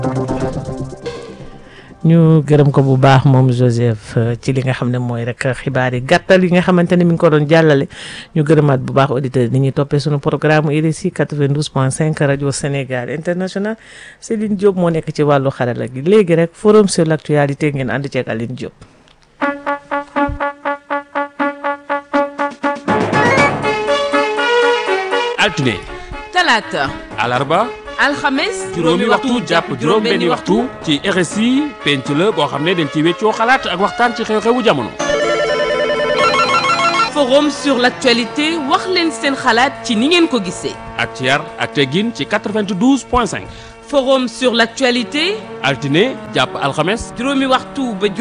ñu gërëm ko bu baax moom Joseph ci li nga xam ne mooy rek xibaar yi gàttal yi nga xamante ne mi ngi ko doon jàllale ñu gërëmaat bu baax auditeurs ni ñuy toppee suñu programme RSI 92.5 rajo Sénégal international Céline Diop moo nekk ci wàllu xarala gi léegi rek forum sur l' actualité ngeen ànd ceeg Aline Diop. altine talaata alarba alxames juróomi waxtu jàpp juróom benni waxtu ci RSI penc la boo xam ne dañ ci weccoo xalaat ak waxtaan ci xew-xewu jamono forum sur l'actualité wax leen seen xalaat ci ni ngeen ko gisee ak ci yar ak teggin ci 92 point 5 forum sur l'actualité altine jàpp alxames juróomi waxtu ba